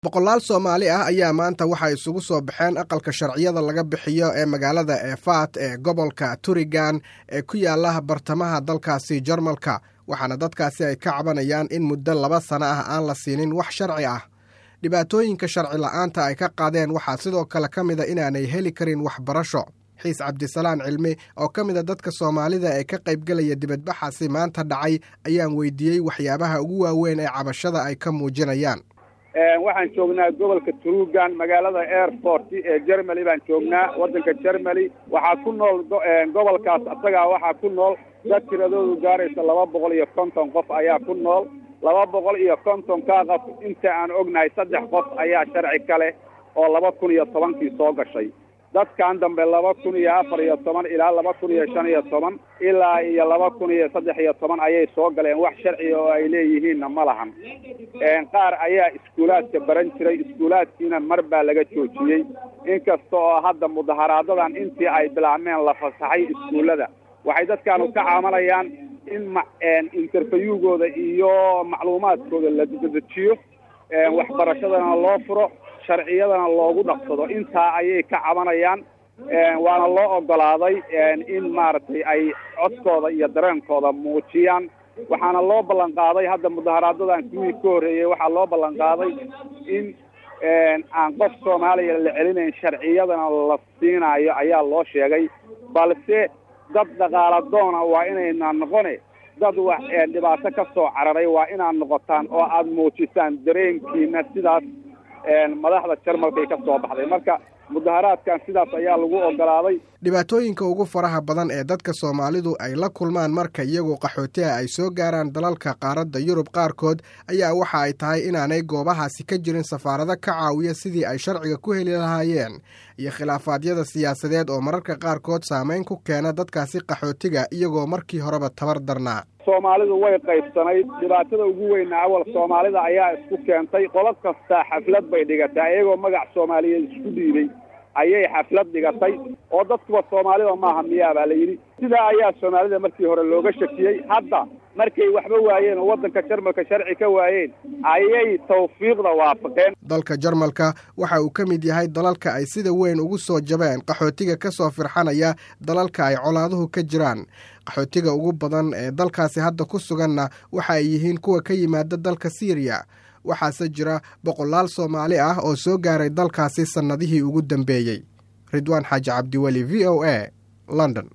boqolaal soomaali ah ayaa maanta waxay isugu soo baxeen aqalka sharciyada laga bixiyo ee magaalada eefaat ee gobolka turigan ee ku yaala bartamaha dalkaasi jarmalka waxaana dadkaasi ay ka cabanayaan in muddo laba sano ah aan la siinin wax sharci ah dhibaatooyinka sharci la'aanta ay ka qaadeen waxaa sidoo kale ka mida inaanay heli karin waxbarasho xiis cabdisalaan cilmi oo ka mida dadka soomaalida ee ka qaybgelaya dibadbaxaasi maanta dhacay ayaan weydiiyey waxyaabaha ugu waaweyn ee cabashada ay ka muujinayaan waxaan joognaa gobolka trugan magaalada airport ee germany baan joognaa waddanka germany waxaa ku nool gobolkaas isagaa waxaa ku nool dad tiradoodu gaaraysa laba boqol iyo konton qof ayaa ku nool laba boqol iyo kontonkaa qof inta aan ognahay saddex qof ayaa sharci ka leh oo laba kun iyo tobankii soo gashay dadkan dambe laba kun iyo afar iyo toban ilaa laba kun iyo shan iyo toban ilaa iyo laba kun iyo saddex iyo toban ayay soo galeen wax sharciga oo ay leeyihiinna ma lahan qaar ayaa iskuulaadka baran jiray iskuulaadkiina mar baa laga joojiyey inkasta oo hadda mudaharaadadan intii ay bilaabmeen la fasaxay iskuullada waxay dadkaanu ka caamanayaan in interviewgooda iyo macluumaadkooda la dedejiyo waxbarashadana loo furo sharciyadana loogu dhaqsado intaa ayay ka cabanayaan waana loo ogolaaday in maaragtay ay codkooda iyo dareenkooda muujiyaan waxaana loo ballan qaaday hadda mudaharaadadan kuwii ka horreeyey waxaa loo ballan qaaday in aan qof soomaaliya la celinayn sharciyadana la siinaayo ayaa loo sheegay balse dad dhaqaaladoona waa inaynaan noqone dad wax dhibaato ka soo cararay waa inaad noqotaan oo aada muujisaan dareenkiina sidaas madaxda jarmalkay ka soo baxday marka mudaharaadkan sidaas ayaa lagu ogolaaday dhibaatooyinka ugu faraha badan ee dadka soomaalidu ay la kulmaan marka iyagoo qaxootiha ay soo gaaraan dalalka qaaradda yurub qaarkood ayaa waxa ay tahay inaanay goobahaasi ka jirin safaarado ka caawiya sidii ay sharciga ku heli lahaayeen iyo khilaafaadyada siyaasadeed oo mararka qaarkood saamayn ku keena dadkaasi qaxootiga iyagoo markii horeba tabar darnaa soomaalidu way qaybsanayd dhibaatada ugu weyna awal soomaalida ayaa isku keentay qolo kastaa xaflad bay dhigatay ayagoo magac soomaaliyeed isku dhiibay ayay xaflad dhigatay oo dadkuba soomaalida maaha miyaa baa la yidhi sidaa ayaa soomaalida markii hore looga shakiyey hadda markay waxba waayeen oo waddanka jarmalka sharci ka waayeen ayay tawfiiqda waafaqeen dalka jarmalka waxa uu ka mid yahay dalalka ay sida weyn ugu soo jabeen qaxootiga ka soo firxanaya dalalka ay colaaduhu ka jiraan qaxootiga ugu badan ee dalkaasi hadda ku suganna waxa ay yihiin kuwa ka yimaada dalka siiriya waxaase jira boqolaal soomaali ah oo soo gaaray dalkaasi sannadihii ugu dambeeyey ridwaan xaaji cabdiweli v o a london